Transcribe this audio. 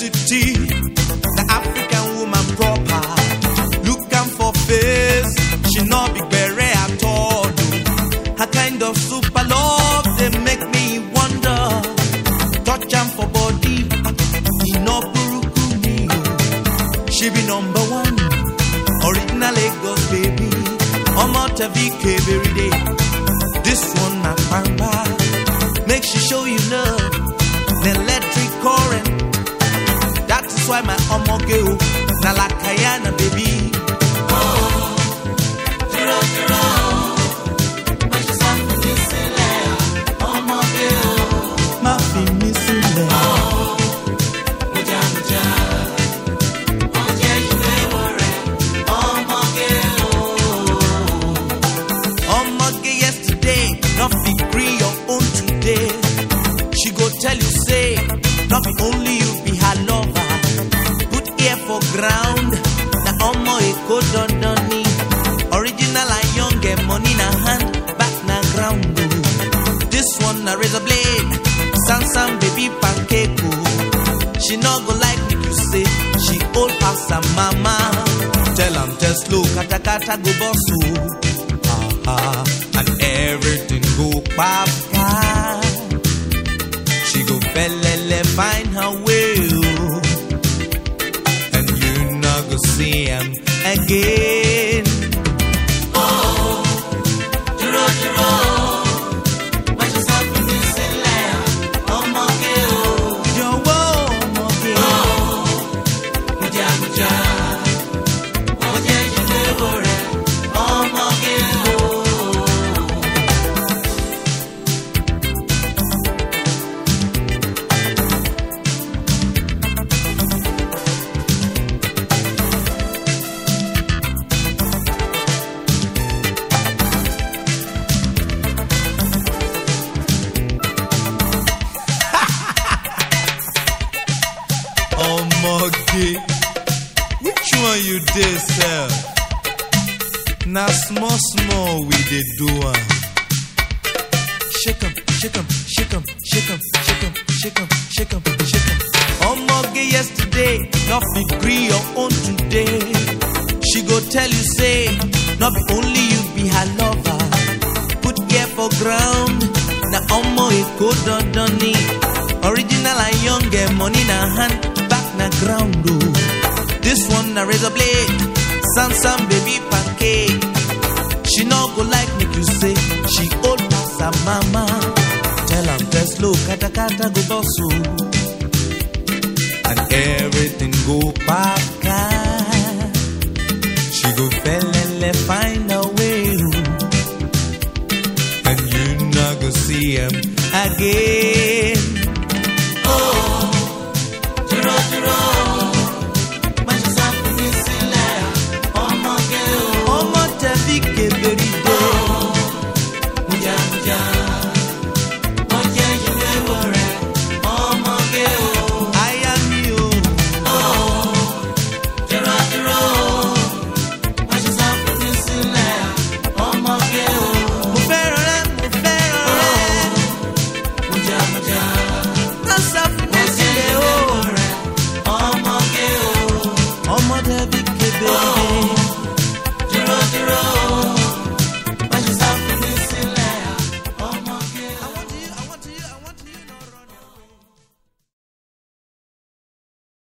identity. The African woman proper. Look am for face, she no be bere at all. Her kind of super love they make me wonder. Touch am for body, e no buruku me. o. She be number one, original Lagos baby. Omo Tavik every day. This one na pamba. Make she show you love, the electric current. That is why my omo girl na lakayana baby. Má fi mí sílẹ̀. Omoge yesterday, not be gree your own today. She go tell you say, not be only you be her lover. Put ear for ground, na omo eko dondoni. Original and young, get money na hand, back na ground. oh. This one na razor blade, Sansan baby pancake. oh. She no go like me you say, she old pass her mama. Tell am just slow, kata kata go boss oh ah, and everything go papa. She go felele find her way, oh. and you not go see him again. Jọ̀wọ́ ọmọge. Ọmọge, which one you dey sell? Na small small we dey do am. Shake am, shake am, shake am, shake am, shake am, shake am, shake am, shake am. Ọmọge yesterday, no fit gree your own today. She go tell you say, no be only you be her lover. Put ear for ground, na ọmọ Èkó dandan ni. Original and young, get money na hand, back na ground o. This one na razor blade, Sansan baby pancake. She no go like make you say she old pass her mama. Tell am dress low, kata kata go boss o. And everything go baka. She go felele find a way. oh. And you not go see him again.